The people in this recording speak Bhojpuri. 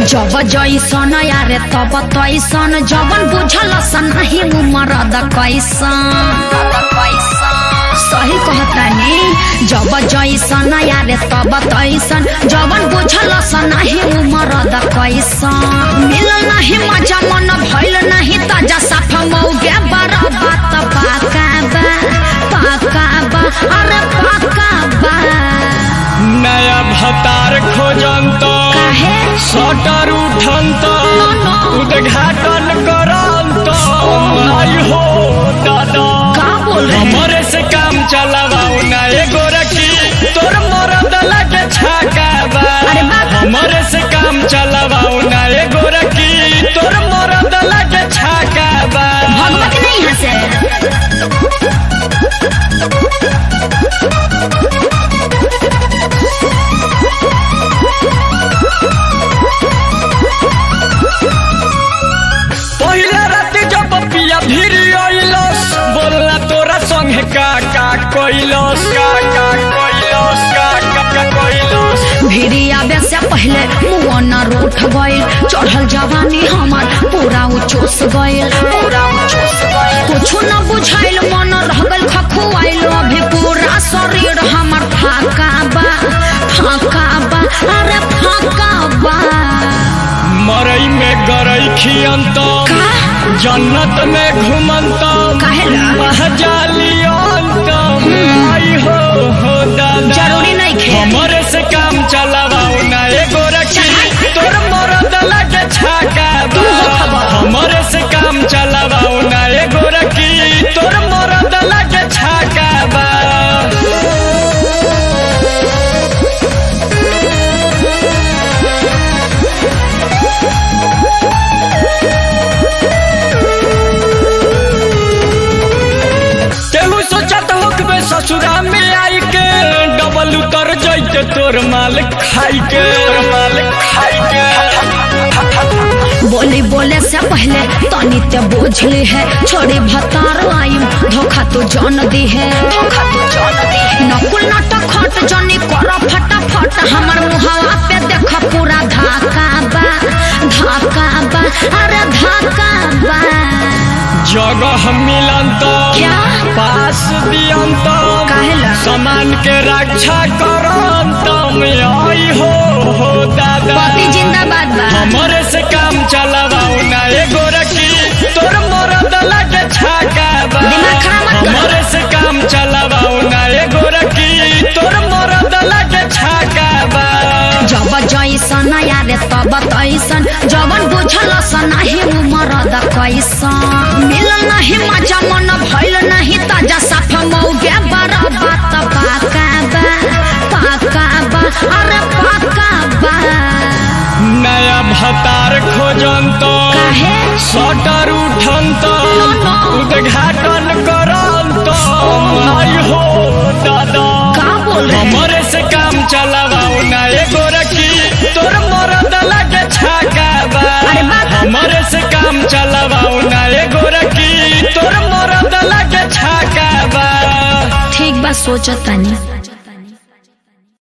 जब जैसन यारे तब तैसन जवन बुझल सनाही उमर द कैसन सही कहतानी जब जैसन यारे तब तैसन जवन बुझल सनाही उमर द कैसन मिल नाही मजा मन भइल नाही ताजा साफ मौगे बड़ा बात पाका बा पाका बा अरे पाका बा नया भतार खोजंत काहे सटर उठंत न। उद्घाटन करंत आई हो दादा का बोल रहे हैं? हमरे से काम चलावाऊ ना एगो रखी तोर मरद लगे छाका बा अरे बाप। हमरे से काम चलावाऊ ना एगो रखी तोर मरद लगे छाका बा भगवत नहीं हंसे पहले रात जब पिया फिर अइलस बोलला तोरा संगे का का कइलस का का कइलस का का का कइलस भिड़ी आवे से पहले मुआन रूठ गइल चढ़ल जवानी हमार पूरा उचोस गइल पूरा उचोस गइल कुछ न बुझाइल मन रह गइल खखुआइल अभी पूरा शरीर हमर फाका बा फाका बा अरे फाका बा मरई में गरई खियंत का जन्नत में घुमंत काहेला? महजालियंत आई हो हो दादा जरूरी नहीं खे हमरे से काम चलावाऊ ना एगो रखी तोर मरद लगे छाका बा तू हो खबर। हमरे से काम चलावाऊ ना एगो रखी तोर मरद लगे छाका बा केहू सोचत होकबे ससुरा में आई के डबल उतर जैते तोर माल खाई के तोर माल खाई के बोली बोले से पहले तनी ते बोझली है छोड़ी भतार आइम धोखा तो जान दी है धोखा तो जान दी है नकुल नाटक खट जनी कर फटाफट हमर मुहावा पे देख पूरा धाका बा धाका बा अरे धाका बा जगह मिलंत क्या? पास दियंत काहेला? सामान के रक्षा करंत में आई हो हो दादा पति जिंदाबाद बा हमरे से काम चलावाऊ ना एगो रखी तोर मरद लगे छाका बा दिमाग खराब मत करो। हमरे से काम चलावाऊ ना एगो रखी तोर मरद लगे छाका बा जब जैसन यारे तब तैसन जवन बुझल सनाही उमर द कैसन मिल नाही मजा मन भइल नाही ताजा साफ मौगे बड़ा बात पाका बा पाका बा अरे पाका बा नया भतार खोजंत काहे सटर उठंत न। उद्घाटन करंत आई हो दादा का बोल रहे हैं? हमरे से काम चलावाऊ ना एगो रखी तोर मरद लगे छाका बा अरे बाप। हमरे से काम चलावाऊ ना एगो रखी तोर मरद लगे छाका बा ठीक बा सोचतानी